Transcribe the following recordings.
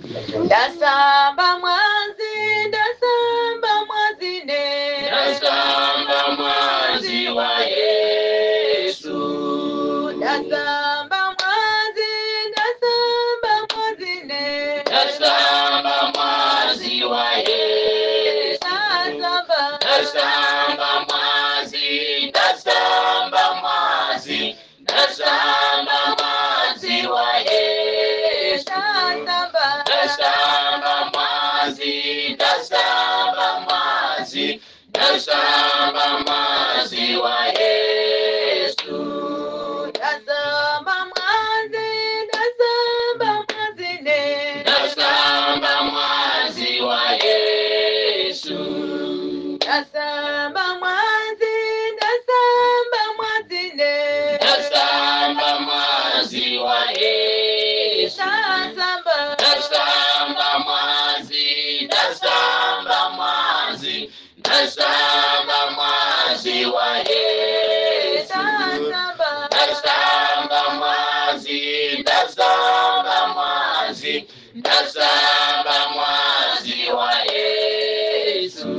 ndasamba mwazi ndasamba mwazine Ndasamba mwazi wa Yesu. ndasamba mwazi ndasamba mwazine Ndasamba mwazi wa Yesu. ndasamba Ndasamba mwazi, ndasamba mwazi, ndasamba mwazi wa Yesu. ndasamba Ndasamba mwazi, ndasamba mwazi, ndasamba mwazi wa Yesu. ndasamba mwazi ndasamba mwazine Ndasamba mwazi wa Yesu. ndasamba mwazi ndasamba mwazine Ndasamba mwazi wa Yesu. ndasamba Ndasamba mwazi, ndasamba mwazi, ndasamba mwazi wa Yesu. ndasamba Ndasamba mwazi, ndasamba mwazi, ndasamba mwazi wa Yesu.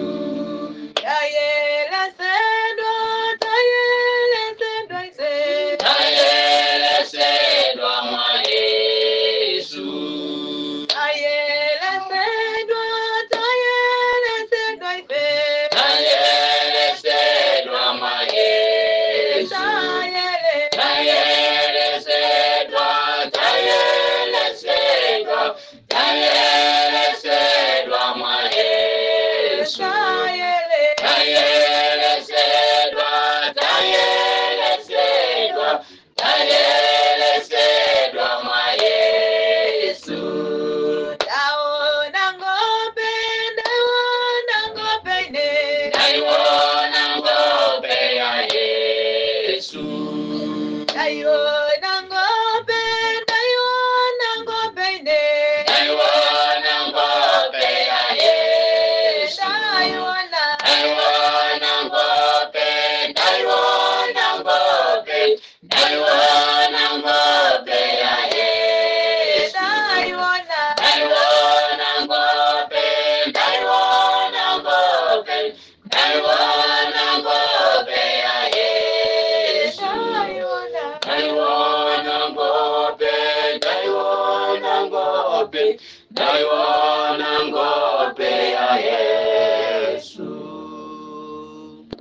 tayelesedwa tayelesedwa ise Tayelesedwa mwa Yesu. tayelesedwa tayelesedwa ise Tayelesedwa mwa Yesu. tayele Tayelesedwa, tayelesedwa, tayelesedwa mwa Yesu. tayele Tayelesedwa, tayelesedwa, tayelesedwa mwa Yesu. ndaona ng'ombe ndaona ng'ombe ine Naiona ng'ombe ya Yesu. ndaiona ng'ombe ndaiona ng'ombe ine Naiona ng'ombe ya Yesu. ndaiona Naiona ng'ombe, naiona ng'ombe, naiona ng'ombe ya Yesu. ndaiona Naiona ng'ombe, naiona ng'ombe, naiona ng'ombe ya Yesu. ndaiona Naiona ng'ombe, naiona ng'ombe, naiona ng'ombe ya Yesu.